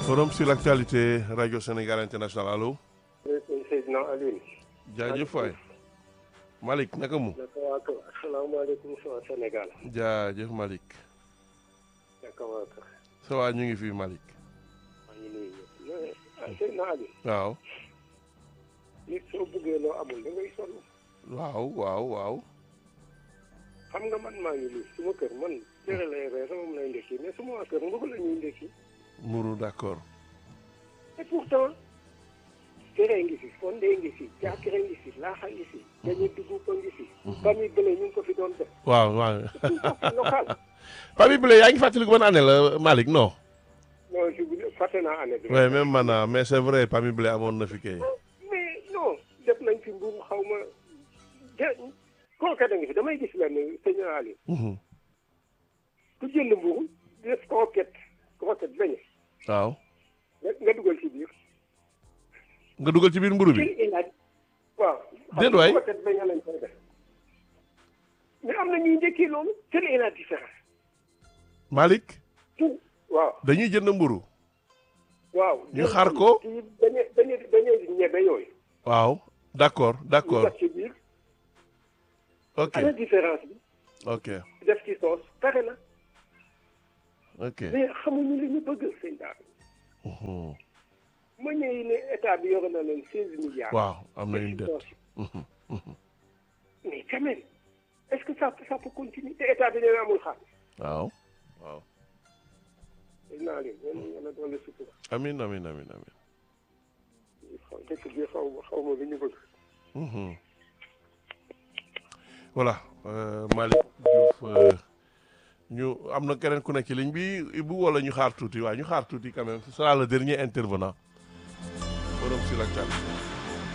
forum sur l'actualité radio Sénégal international allo. Seydina Alioune. jaajëf waay. Malick naka mu. naka waa kër asalaamaaleykum waa Sénégal. jaajëf Malick. naka waa kër. ça va ñu ngi fi Malick. maa ngi nuyu ñëpp. ah Seydina Alioune. waaw. nit soo bëggee loo amul da ngay sonn. waaw waaw waaw. xam nga man maa ngi nii suma kër man cere lay reer sama lay ndekki mais suma waa kër mbëgg la ñuy ndekki. Mourou d'accord. et pourtant. cere ngi fi fonde ngi fi jaakire ngi fi laaxa ngi fi. dañuy dugub ko ngi fi. famille bële ñu ngi ko fi doon def. waaw waaw. local. Papi Blé yaa ngi fàttaliku ban année la Malick non. non je fàtte naa année bi. oui même man ah mais c'est vrai Papi Blé amoon na fi kay. mais non def nañ fi mbuum xaw ma ja kooka da nga fi damay gis lenn sëñ Ali ku jënd mbuum def croquette croquette bañ waaw. nga nga dugal ci biir. nga dugal ci biir mburu bi. kii ilaaj waaw. déet waay croquette bañ lañ koy def mais am na ñuy njëkkee loolu quelle est la différence. Malick tout waaw dañuy jënd mburu waaw. ñu xaar ko. kii dañuy dañuy dañuy ñebe yooyu. waaw d'accord ñu d'accord def ci biir. ok ana différence bi. ok def ci soos pare na. ok. mais xamuñu li ñu bëgg sëñ daal. Mhm. ma ñëw ne état bi yore na leen seize milliards. waaw am na une dette. Def ci poche. Mhm, mhm. mais quand même est-ce que ça ça peut continuer te état bi nee na amul xaalis. waaw waaw. dañ naa leen yéen a yéen a doole sutura. amin amin amin amin. xaw dëkk bi xaw ma xaw ma li ñu bëgg. Mhm. voilà euh, Malick Diouf euh, ñu am na keneen ku nekk ci ligne bi Ibou wala ñu xaar tuuti waaye ñu xaar tuuti quand même ce sera le dernier intervenant forum sur l'actualité